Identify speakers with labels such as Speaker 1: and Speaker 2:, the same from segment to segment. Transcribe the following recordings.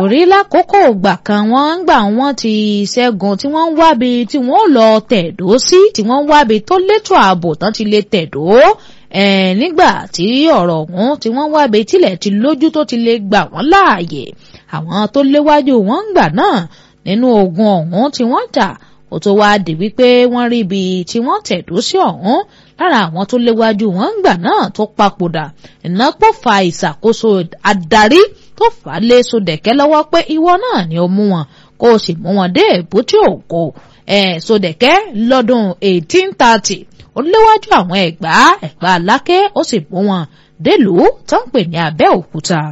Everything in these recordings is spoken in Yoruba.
Speaker 1: torí lákòókò ìgbà kan wọ́n ń gbà wọ́n ti ṣẹ́gun tí wọ́n ń wábi tí wọ́n lọ tẹ̀dó sí tí wọ́n ń wábi tó létò ààbò tán ti lè tẹ̀dó nígbà tí ọ̀rọ̀ ọ̀hún tí wọ́n wábi tilẹ̀ ti lójú tó ti lè gbà wọ́n láàyè àwọn tó léwájú wọn ń gbà náà nínú ogun ọ̀hún tí wọ́n jà ó tó wáá di wípé wọ́n rí ibi tí wọ́n tẹ̀dó sí ọ̀hún lára àwọn tó léwájú wọn ń gbà náà tó papòdà iná pò fa ìṣàkóso adarí tó fà á lé sódẹ̀kẹ́ lọ́wọ́ pé ìwọ náà ni ó mú wọn kó o sì mú wọn dé èbúté ògo ẹ̀ sódẹ̀kẹ́ lọ́dún 1830 ó léwájú àwọn ẹ̀gbá ẹ̀gbá aláké ó sì mú wọn délùú tó ń pè ní Abẹ́òkúta.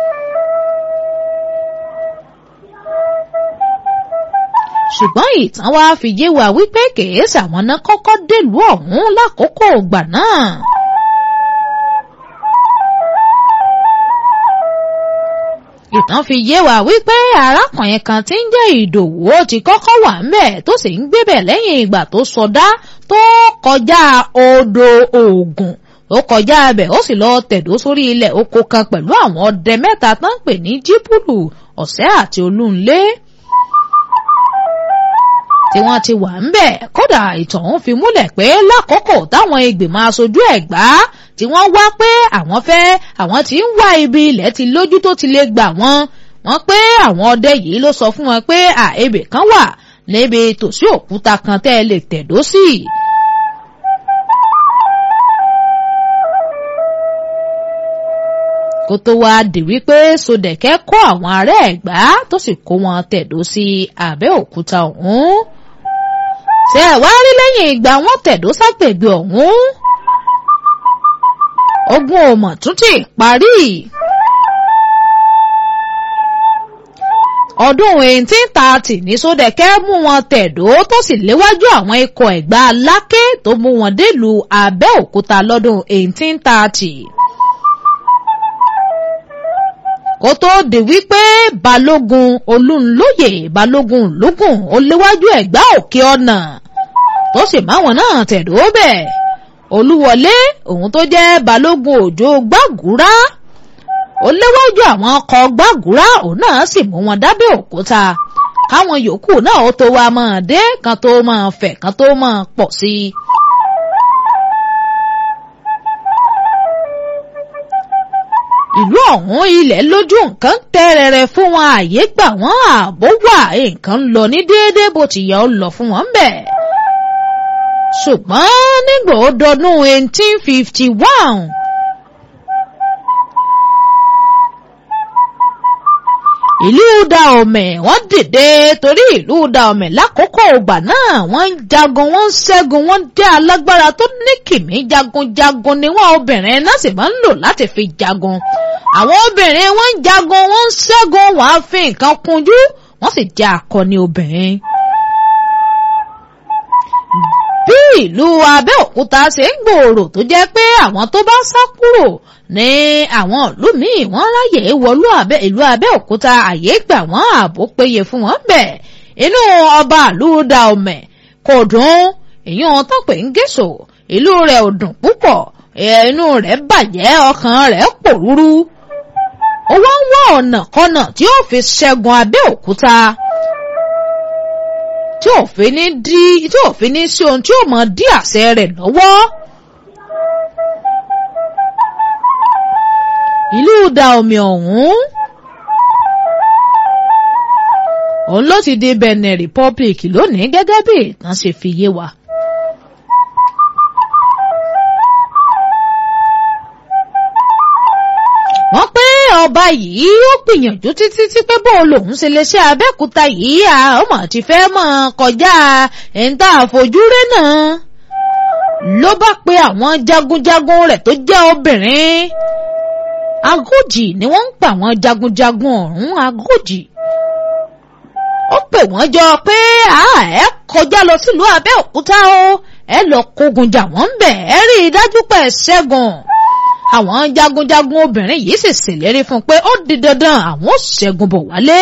Speaker 1: ṣùgbọ́n ìtàn wa fi yé wa wípé kèésì àwọn náà kọ́kọ́ délùú ọ̀hún lákòókò ìgbà náà. ìtàn fi yé wa wípé arákùnrin kan tí ń jẹ́ ìdòwú ó ti kọ́kọ́ wà ńbẹ̀ tó sì ń gbébẹ̀ lẹ́yìn ìgbà tó sọdá tó kọjá odò Ògùn ó kọjá abẹ ó sì lọ tẹ̀dó sórí ilẹ̀ oko kan pẹ̀lú àwọn ọdẹ mẹ́ta tó ń pè ní jíbùlù ọ̀sẹ́ àti olúnlé tí wọ́n ti wà ń bẹ̀ kódà ìtàn ń fi múlẹ̀ pé lákòókò táwọn ìgbìmọ̀ aṣojú Ẹ̀gbá tí wọ́n wá pé àwọn fẹ́ àwọn tí ń wá ibi ilẹ̀ ti lójú tó ti lè gbà wọ́n wọ́n pé àwọn ọdẹ yìí ló sọ fún wọn pé àebè kan wà níbi tòsí òkúta kan tẹ́ ẹ lè tẹ̀dó sí. kó tó wáá di wípé Sódẹ̀kẹ́ kó àwọn ará Ẹ̀gbá tó sì kó wọn tẹ̀dó sí Abẹ́òkúta ọ̀hún ṣe ẹ̀ wá rí lẹ́yìn ìgbà wọn tẹ̀dó ságbègbè ọ̀hún ogun òmò tún ti parí. ọdún eighteen thirty ní Sódẹ̀kẹ́ mú wọn tẹ̀dó tó sì léwájú àwọn ikọ̀ Ẹ̀gbá Aláké tó mú wọn délùú Abẹ́òkúta lọ́dún eighteen thirty kó tó di wípé balógun olúnlóyè balógun lógún ó léwájú ẹ̀gbá òkè ọ̀nà tó sì máwọn náà tẹ̀dó bẹ̀ olúwọlé òun tó jẹ́ balógun òjò gbàgúrá ó léwájú àwọn ọkọ̀ gbàgúrá òun náà sì mú wọn dábẹ́ òkúta káwọn yòókù náà ó tó wá máa dé kan tó máa fẹ̀ kan tó máa pọ̀ sí i. ìlú ọ̀hún ilẹ̀ lójú nǹkan tẹ́rẹ̀rẹ̀ fún wọn àyè gbà wọ́n ààbò wà nǹkan ń lọ ní déédéé bó ti yẹ ó lọ fún wọn bẹ̀. ṣùgbọ́n nígbà ó dọdún eighteen fifty one. ìlú Daomè wọ́n dìde torí ìlú Daomè lákòókò ìgbà náà wọ́n ń jagun wọ́n ń ṣẹ́gun wọ́n jẹ́ alágbára tó ní kìmí jagunjagun ni wọ́n obìnrin náà sì máa ń lò láti fi jagun àwọn obìnrin wọ́n ń jagun wọ́n ń ṣẹ́gun wọ́n á fi nǹkan kunjú wọ́n sì jẹ́ akọni obìnrin. bí ìlú Abẹ́òkúta ṣe ń gbòòrò tó jẹ́ pé àwọn tó bá sá kúrò ní àwọn ìlú míì wọ́n ráyè wọlú ìlú Abẹ́òkúta àyè gbà wọ́n ààbò péye fún wọn bẹ̀ inú ọba ìlú Daomè kò dùn èyí wọn tó pè ń gèsò ìlú rẹ̀ ò dùn púpọ̀ inú rẹ̀ bàjẹ́ ọkàn rẹ̀ pòrúurú ó wá ń wá ọ̀nà kọ́nà tí ó fi ṣẹ́gun Abẹ́òkúta tí ò fi ní dí tí ò fi ní sí ohun tí ó mọ dí àṣẹ rẹ̀ lọ́wọ́. ìlú Daomè ọ̀hún òun ló ti di Benin Republic lónìí gẹ́gẹ́ bí ìtàn ṣe fi yé wa. wọ́n pé ọba yìí ó gbìyànjú títí tí pé bó lòun ṣe lè ṣe Abẹ́òkúta yìí ọmọ ti fẹ́ mọ̀ kọjá ẹ̀ńtà àfojúrí náà ló bá pe àwọn jagunjagun rẹ̀ tó jẹ́ obìnrin agójì ni wọ́n ń pa àwọn jagunjagun ọ̀hún agójì ó pè wọ́n jọ pé ẹ kọjá lọ sílùú Abẹ́òkúta o ẹ lọ kógun jà wọ́n ń bẹ̀ ẹ rí i dájú pé ẹ ṣẹ́gun àwọn jagunjagun obìnrin yìí sì ṣèlérí fún un pé ó di dandan àwọn ó ṣẹ́gun bọ̀ wálé.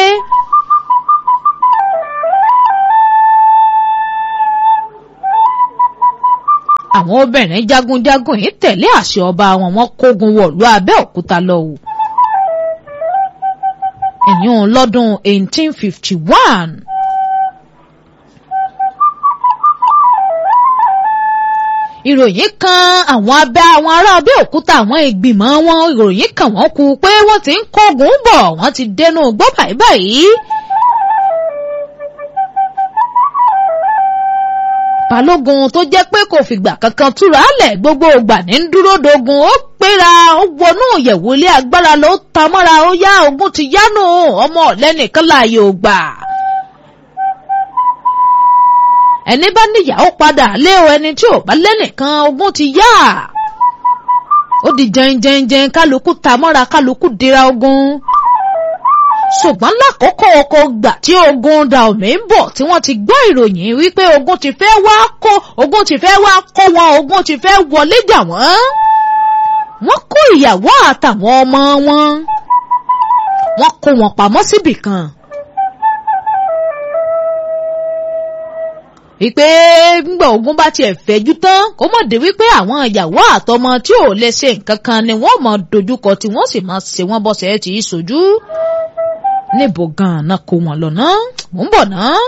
Speaker 1: àwọn obìnrin jagunjagun yìí tẹ̀lé àṣẹ ọba wọn wọ́n kógun wọ̀lú Abẹ́òkúta lọ o. ẹ̀yún lọ́dún 1851. ìròyìn kan àwọn abẹ́ àwọn ará Abẹ́òkúta àwọn ìgbìmọ̀ wọn ìròyìn kan wọ́n kú pé wọ́n ti ń kógun bọ̀ wọ́n ti dẹnu gbọ́ báyìí báyìí. balógun tó jẹ́ pé kò fìgbà kankan túra lẹ̀ gbogbo ìgbà ní dúró dogun ó péra ó wọnú ìyẹ̀wò ilé agbára ló ta mọ́ra ó yá ogun ti yánu ọmọ ọ̀lẹ́nìkan láàyè ò gbà. ẹni bá níyàwó padà lé o ẹni tí ò bá lẹ́nìkan ogun ti yá. ó di jẹnjẹnjẹn kálukú ta mọ́ra kálukú dira ogun ṣùgbọ́n lákòókò ọkọ̀ gbà tí ogun Dahomey ń bọ̀ tí wọ́n ti gbọ́ ìròyìn wípé ogun ti fẹ́ wá kó ogun ti fẹ́ wá kó wọn ogun ti fẹ́ wọlé jà wọ́n. wọ́n kó ìyàwó àtàwọn ọmọ wọn wọ́n kó wọn pamọ́ síbì kan. wípé ńgbà ogun bá tiẹ̀ fẹ́jú tán kó mọ̀ dé wípé àwọn ìyàwó àtọmọ tí ò lè ṣe nǹkan kan ni wọ́n mọ̀ dojúkọ tí wọ́n sì máa ṣe wọ́n bọ́sẹ̀ tí í sojú níbo gan-an kó wọn lọ ná mò ń bọ̀ ná.